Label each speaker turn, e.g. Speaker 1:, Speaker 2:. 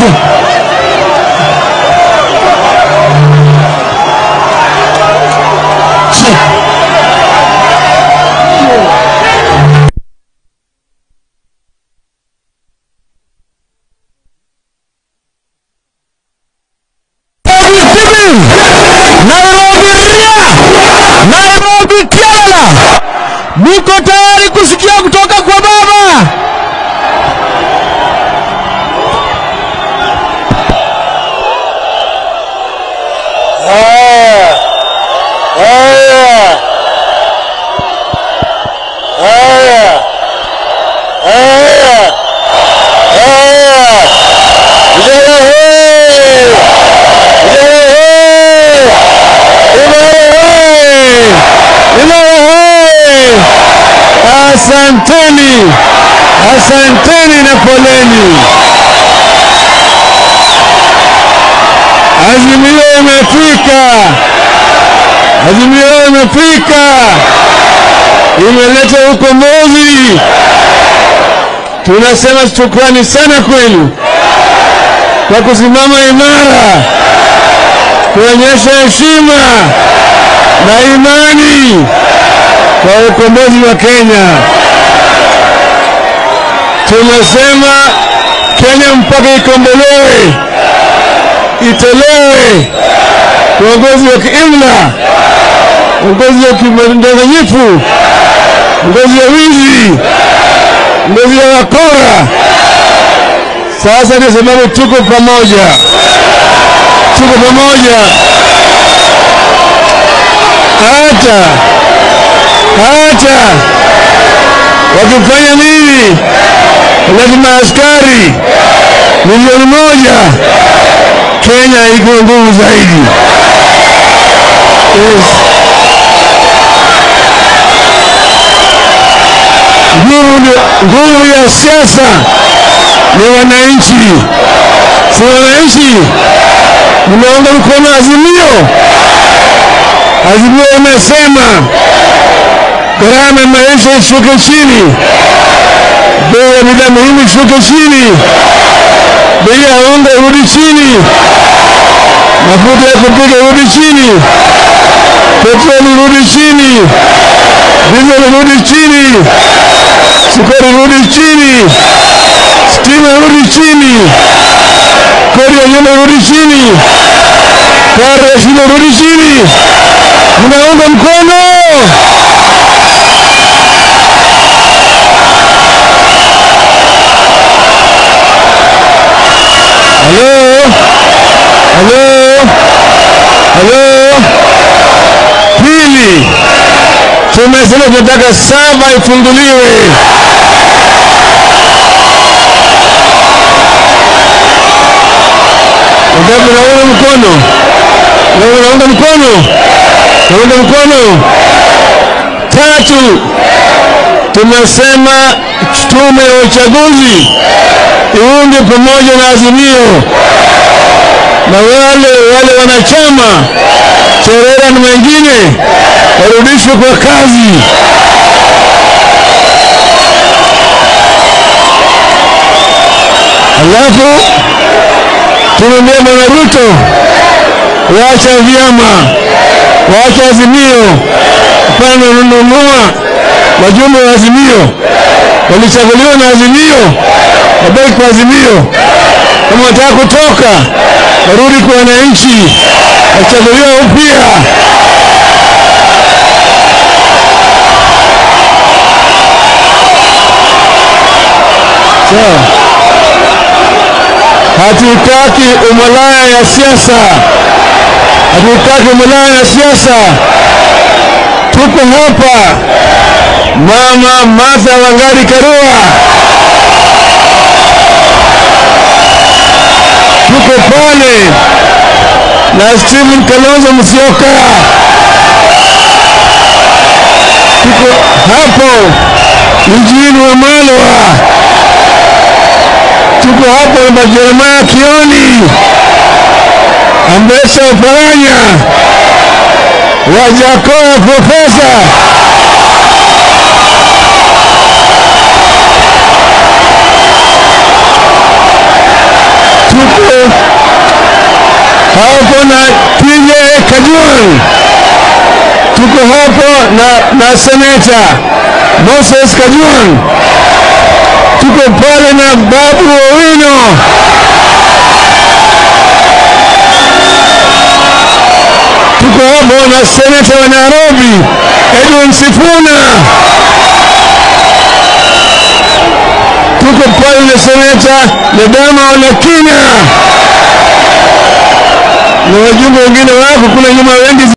Speaker 1: tu. Nairobi ria, Nairobi kiala, niko tayari kusikia kutoka kwa baba.
Speaker 2: Haya, haya, haya, haya, haya. Vijana hee! Vijana hee! Imara hee! Imara hee! Asanteni, asanteni na poleni. Azimio imefika, azimio imefika, imeleta ukombozi. Tunasema shukrani sana kwenu kwa kusimama imara, kuonyesha heshima na imani kwa ukombozi wa Kenya. Tumesema Kenya mpaka ikombolewe itolewe uongozi wa kiimla, uongozi wa kidanganyifu, uongozi wa wizi, uongozi wa wakora. Sasa kwa sababu tuko pamoja, tuko pamoja, hata hata wakifanya nini, lazima askari milioni moja Kenya iko nguvu zaidi. Yes. Nguvu ni- nguvu ya siasa ni wananchi, si wananchi mnaunga mkono Azimio. Azimio imesema gharama ya maisha ishuke chini, bei ya bidhaa muhimu ishuke chini, bei ya unga irudi chini, mafuta ya kupika irudi chini, petroli irudi chini, dizeli irudi chini, sukari irudi chini, stima irudi chini, kodi ya nyumba irudi chini, karo ya shule irudi chini. Mnaunga mkono? Halo? Halo? Halo? Pili, tumesema tunataka saba ifunguliwe. Wangapi naunga mkono? Wewe unaunga mkono? Naunga mkono. Tatu, tumesema tume ya uchaguzi iunge pamoja na Azimio na wale wale wanachama Cherera na wengine warudishwe kwa kazi. Alafu tumemwambia Bwana Ruto, wacha vyama, wacha Azimio, hapana nunua wajumbe wa Azimio walichaguliwa na Azimio, wabaki kwa Azimio. Kama wanataka kutoka, warudi kwa wananchi, wachaguliwa upya. Sawa. Hatutaki umalaya ya siasa, hatutaki umalaya ya siasa. Tuko hapa Mama Martha Wangari Karua, tuko pale na Stephen Kalonzo Musyoka, tuko hapo Eugene Wamalwa, tuko hapo na Jeremiah Kioni, Ambesa Oparanya, Wajakoya Profesa tuko hapo na TJ Kajwang, tuko hapo na, na seneta Moses Kajwang, tuko pale na Babu Owino, tuko hapo na seneta wa Nairobi Edwin Sifuna, tuko pale na seneta Ledama Olekina na wajumbe wengine wako kule nyuma wengi